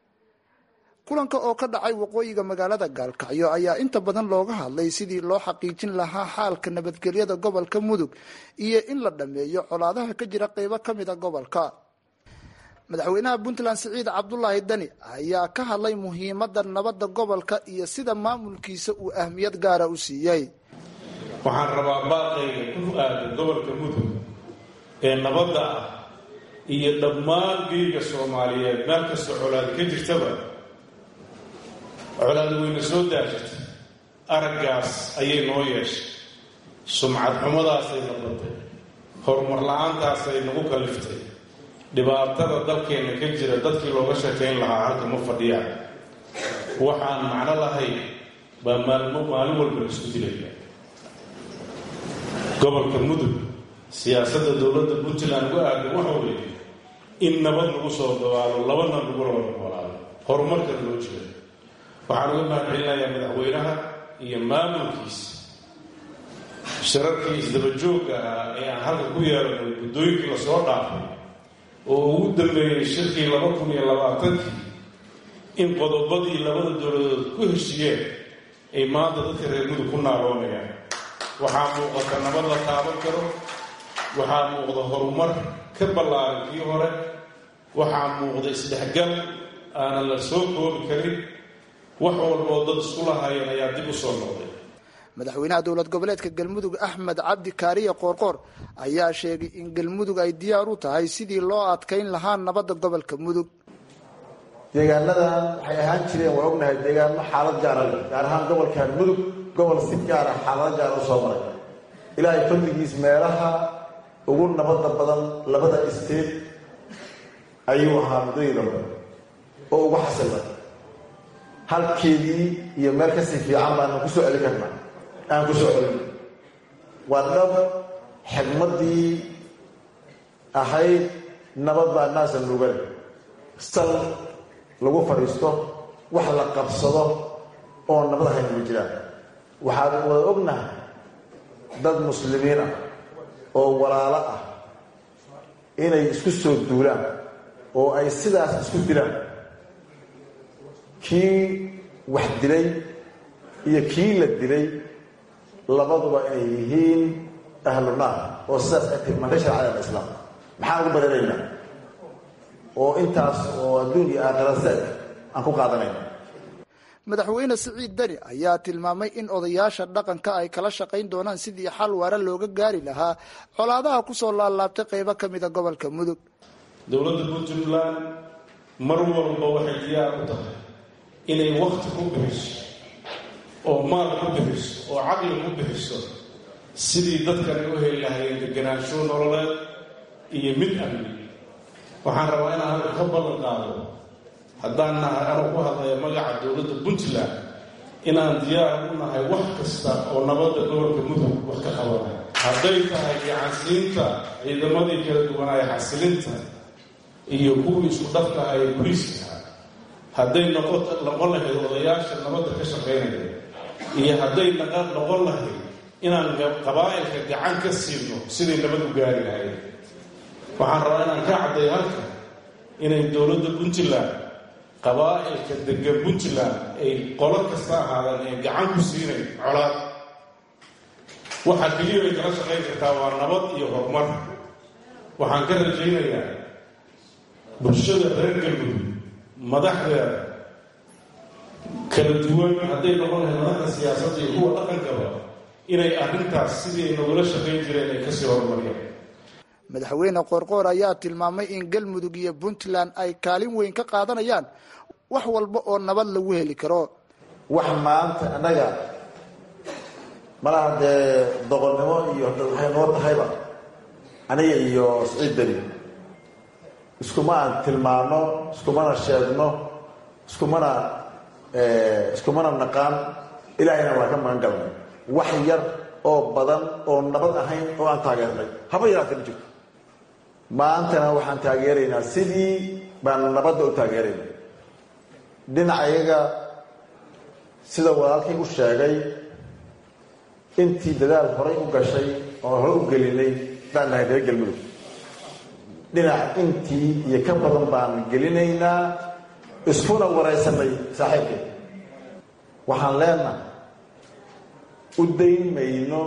kulanka oo ka dhacay waqooyiga magaalada gaalkacyo ayaa inta badan looga hadlay sidii loo xaqiijin lahaa xaalka nabadgelyada gobolka mudug iyo in la dhammeeyo colaadaha ka jira qeybo ka mida gobolka madaxweynaha puntland siciid cabdulaahi dani ayaa ka hadlay muhiimada nabadda gobolka iyo sida maamulkiisa uu ahmiyad gaara u siiyey waxaan rabaa baaqayga ku aadan gobolka mudug ee nabadda ah iyo dhammaan geega soomaaliyeed meel kasta colaad ka jirtaba colaad weyna soo daashirtay araggaas ayay noo yeeshay sumcad xumadaasay noqotay horumar la-aantaasay nagu kaliftay dhibaatada dalkeenna ka jira dadkii looga sheekayn lahaa halka ma fadhiyaan waxaan macno lahayn baa maalmo maalin walba la isku dilaya gobolka mudug siyaasadda dowladda puntland uga aadan waxa weeye in nabad lagu soo dabaalo labana lagula wada noolaado horumarkana loo jeedo waxaan uga mahadcelinayaa madaxweynaha iyo maamulkiisa shirarkii isdabajoogga ah ee aan halka ku yeelanay guddooyinkii lasoo dhaafay oo ugu dambeeyey shirkii laba kun iyo labaatankii in qodobadii labada dowladood ku heshiiyeen ay maanta dadka reer mudug ku naaroonayaan waxaa muuqata nabad la taaban karo waxaa muuqda horumar ka ballaaran kii hore waxaa muuqda isdhexgal aanan la soo koobi karin wax walboo dad isku lahaayeen ayaa dib u soo noqday madaxweynaha dowlad goboleedka galmudug axmed cabdi kaariye qoorqoor ayaa sheegay in galmudug ay diyaar u tahay sidii loo adkayn lahaa nabadda gobolka mudug deegaanadan waxay ahaan jireen waa ognahay deegaano xaalad gaara leh gaar ahaan gobolkan mudug gobol si gaara xaalado gaara u soo maray ilaahay fadligiis meelaha ugu nabadda badan labada isteed ayuu ahaa muddadii dambe oo ugu xasilnay halkeedii iyo meel kasii fiican baanu ku soo celin karnaa aan ku soo celin waa dhab xigmaddii ahayd nabad baa naasa nugan sal lagu fadhiisto wax la qabsado oo nabad ahayn ma jiraan waxaan wada ognahay dad muslimiin ah oo walaalo ah inay isku soo duulaan oo ay sidaas isku dilaan kii wax dilay iyo kii la dilay labaduba inay yihiin ahlu naar oo sidaas ay tilmaantay sharcada alislaam maxaan ugu bararaynaa oo intaas oo adduun iyo aakhira seeg aan ku qaadanayna madaxweyne siciid deni ayaa tilmaamay in odayaasha dhaqanka ay kala shaqayn doonaan sidii xal waara looga gaari lahaa colaadaha kusoo laalaabtay qeybo ka mida gobolka mudug dowladda puntland mar walba waxay diyaar u tahay inay wakti ku bixiso oo maal ku bixiso oo caqli ku bixiso sidii dadkani u heli lahayeen deganaansho nololeed iyo mid amni waxaan rabaa inaan halka ka ballan qaado haddaan nahay anuu ku hadlaya magaca dowladda puntland inaan diyaar u nahay wax kasta oo nabadda gobolka mudug wax ka qabanay hadday tahay gacansiinta ciidamadii kala duwanaaye xasilinta iyo kuwii isku dhafka ay boliiska hadday noqon lahayd odayaasha nabadda ka shaqaynaya iyo hadday noqon lahayd inaan qabaa'ilka gacan ka siino siday nabad u gaari lahayd waxaan rabaa inaan ka cadday halka inay dowladda puntland qabaa'ilka degan puntland ay qolo kasta ahaadaan ee gacan ku siinayn colaad waxaa keliya ay kala shaqayn kartaa waa nabad iyo horumar waxaan ka rajaynayaa bulshada reer galmudug madaxdeeda kala duwan hadday noqon lahayd madaxda siyaasadda iyo kuwa dhaqankaba inay arrintaas sidii ay nogula shaqayn jireen ay kasii horumariyaan madaxweyne qoorqoor ayaa tilmaamay in galmudug iyo puntland ay kaalin weyn ka qaadanayaan wax walba oo nabad lagu heli karo wax maanta annaga malaha dee doqonnimo iyo waxay noo tahayba aniga iyo siciid deni iskuma aan tilmaano iskumana sheegno iskumana iskumana naqaan ilaahayna waa ka magan galnay wax yar oo badan oo nabad ahayn oo aan taageernay haba yaraatee ma jirto maantana waxaan taageeraynaa sidii baan nabadda u taageerayna dhinacayaga sida walaalkii u sheegay intii dadaal horay u gashay oo hore u gelinay baan nahay reer galmudug dhinac intii iyo ka badan baan gelinaynaa iskuna waraysanay saaxiibkay waxaan leenahay u dayn mayno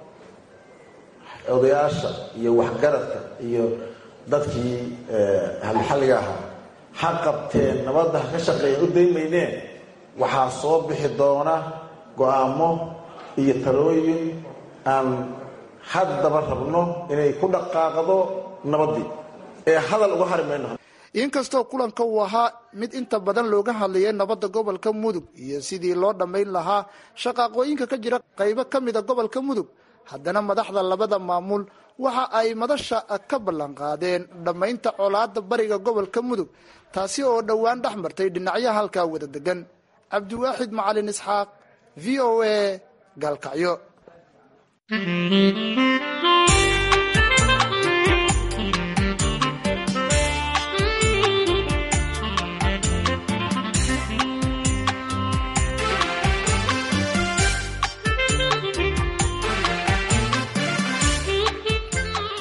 odayaasha iyo waxgaradka iyo dadkii halxalliga ahaa ha qabteen nabadda ha ka shaqeeya u dayn mayneen waxaa soo bixi doona go-aamo iyo talooyin aan haddaba rabno inay ku dhaqaaqdo nabaddii ee hadal uga hari mayno inkastoo kulanka uu ahaa mid inta badan looga hadlayay nabadda gobolka mudug iyo sidii loo dhammayn lahaa shaqaaqooyinka ka jira qaybo ka mida gobolka mudug haddana madaxda labada maamul waxa ay madasha ka ballanqaadeen dhammaynta colaadda bariga gobolka mudug taasi oo dhowaan dhex martay dhinacyaha halkaa wada degan cabdiwaaxid macalin isxaaq v o a gaalkacyo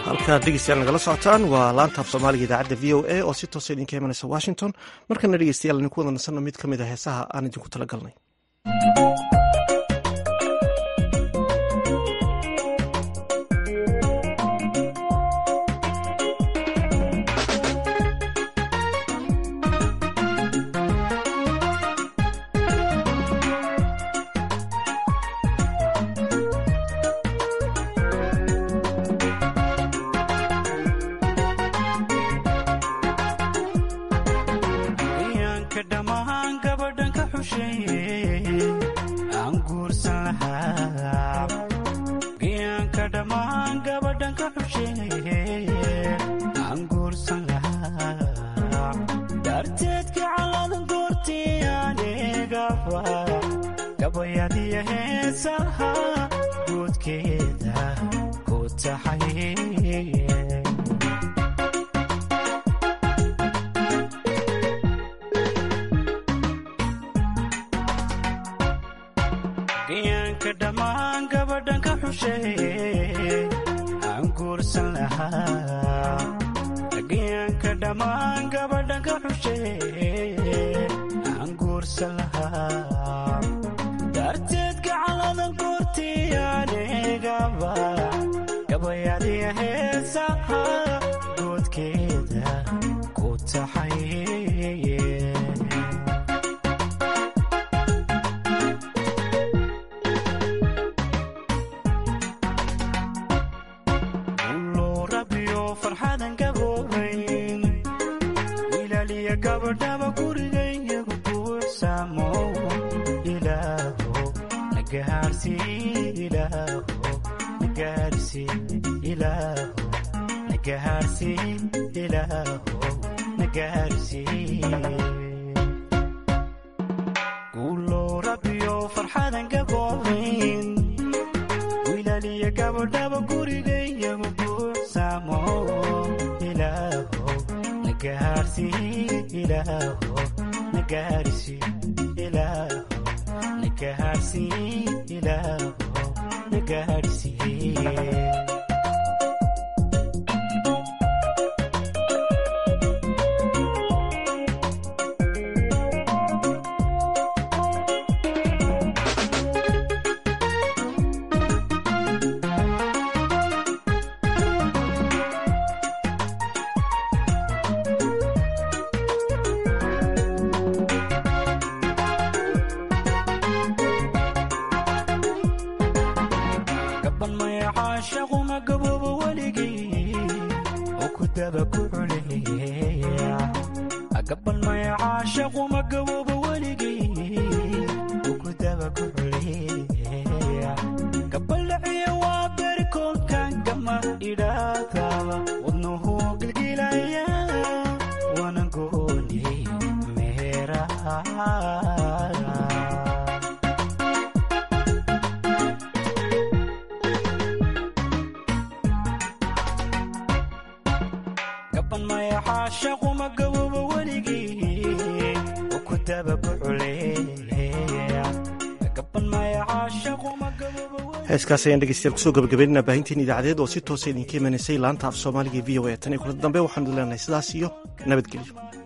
halkaad dhegeystayaal nagala socotaan waa laanta af soomaaliga idaacadda v o a oo si toosa idinka imanaysa washington markana dhegeystayaal idinku wada nasanno mid ka mid a heesaha aan idinku tala galnay iyaanka dhammaan gabadhan ka xusheeye aan guursan lahaa iyaanka dhammaan gabadhan ka xusheeye aan guursan lahaa darteed gacalada goortii anigaba gabayadiya heesaha guudkeeda ku taxay gayaanka dhammaan gabadhan ka xusheeye aan guursan lahaa gayaanka dhammaan gabadhan ka xusheeye aan guursan lahaa darteed gacalada goortii anigaba gabayadiya heesaha goodkeeda ku taxay Ulo rabiyo farxadan gaboobayn ilaaliya gabadhaba gurigaygu buuxsamo ilaaho nagaarsi ilaaho nagaarsi ilaaho nagaarsi ilaaho nagaarsi Ulo rabiyo farxadan gaboobayn ilaaliya gabadhaba gurigaygu buuxsamo ilaaho nagaarsi ilaaho nagaarsi ilaaho nagaarsi ilaaho nagaarsi gaban maya caashaquma gaboobo weligii oo ku daba ku culeeya gaban maya caashaquma gaboobo weligii oo ku daba ku culeeya gabaldhaciya waa berikoolkan gama idhaadaba wadnuhu gilgilaya wana gooni meeraha gaban maya caashaquma gaboobo weligii oo ku daba ku culeeya gaban maya caashaquma gaboobo heeskaas ayaan dhegeystayaal kusoo gabagabeynana baahinteen idaacadeed oo si toosa idinka imanaysay laanta af soomaaliga v o a tan iyo kulada dambe waxaanu idin leenahay sidaas iyo nabadgelyo